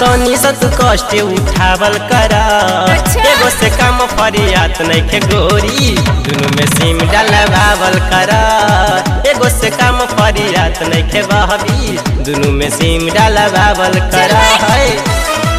तनी सा तू कष्ट उठावल कर अच्छा। एगो से कम फरियात नइखे गोरी दुनु में सिम डलवावल कर एगो से कम फरियात नइखे बहबी दुनु में सिम डलवावल कर चल भाई। है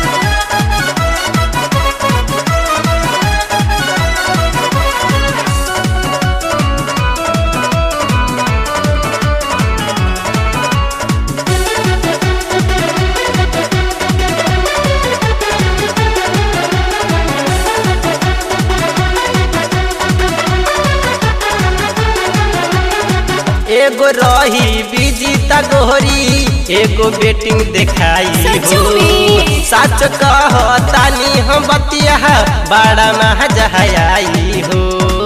एगो रही बिजी गोरी एगो बेटिंग देखाई सच हो में? सच कह तानी हम बतिया बड़ा महजहाई हो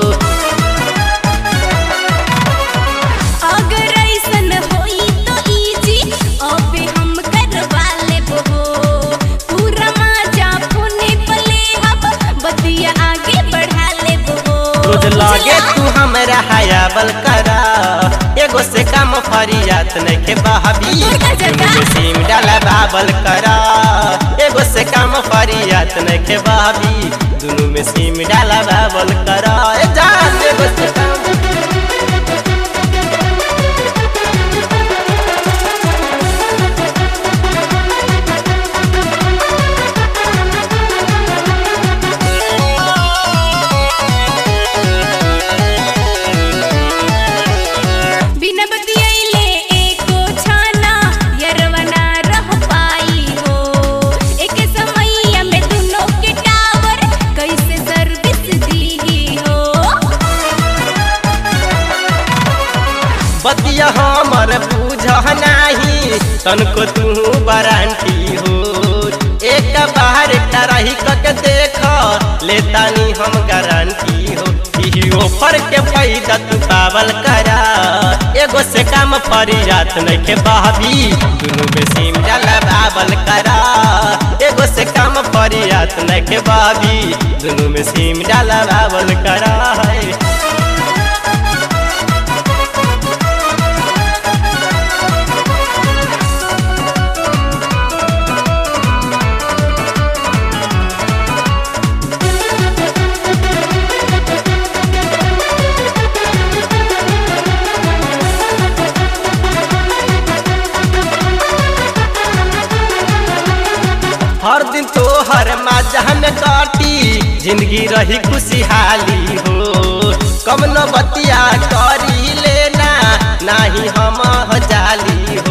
अगर ऐसन होई तो इजी अबे हम करवा लेब हो पूरा मजा फोने पे ले अब बतिया आगे बढ़ा लेब हो रोज लगे चला। तू हमरा हयाबल करा एगो से कम फरियात नइखे बहबी दूर का जगह। दुनु में सिम डलवावल करा एगो से कम फरियात नइखे बहबी दुनु में सिम डलवावल करा ए जान एगो से कम बिना बतियाइले एको छाना यरवा ना रह पाई हो एक समैया में दुनो के टावर कैसे सर्विस दी हो बतिया हमर बुझ नाही तनको तू वारंटी हो एक बार एकटा रही कके देख लेतानी हम गारंटी हो ई ऑफर के फायदा तू पावल करा एगो से काम फरियात नइखे बहबी दुनु में सिम डलवावल करा एगो से काम फरियात नइखे बहबी दुनु में सिम डलवावल करा है हर दिन तो हर मजा में काटी जिंदगी रही खुशहाली हो कम न बतिया करी लेना नाही हम जाली हो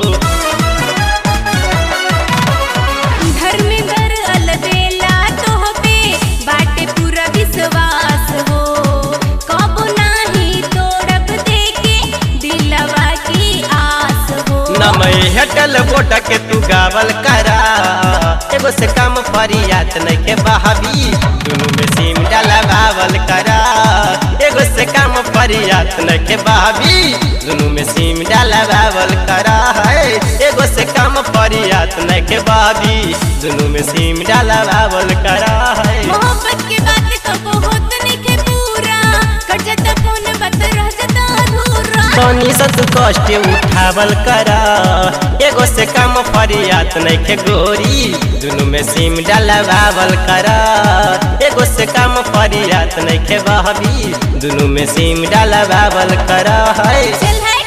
धर्मेंद्र अलबेला तोह पे बाटे पूरा विश्वास हो कबो नाही तोड़ब देके दिलवा की आस हो नमय हटल बोट के तू गावल करा एगो से कम फरियात नइखे बहाबी दुनु में सिम डलवावल करा एगो से कम फरियात नइखे बहाबी दुनु में सिम डलवावल करा है एगो से कम फरियात नइखे बहाबी दुनु में सिम डलवावल करा है मोहब्बत के बात कबो होत नइखे पूरा कट जाता फोन बात रह जाता अधूरा तनी सा तू कष्ट उठावल करा एगो से कम फरियात नइखे गोरी दुनु में सिम डलवावल करा एगो से कम फरियात नइखे बहबी दुनु में सिम डलवावल करा है चल है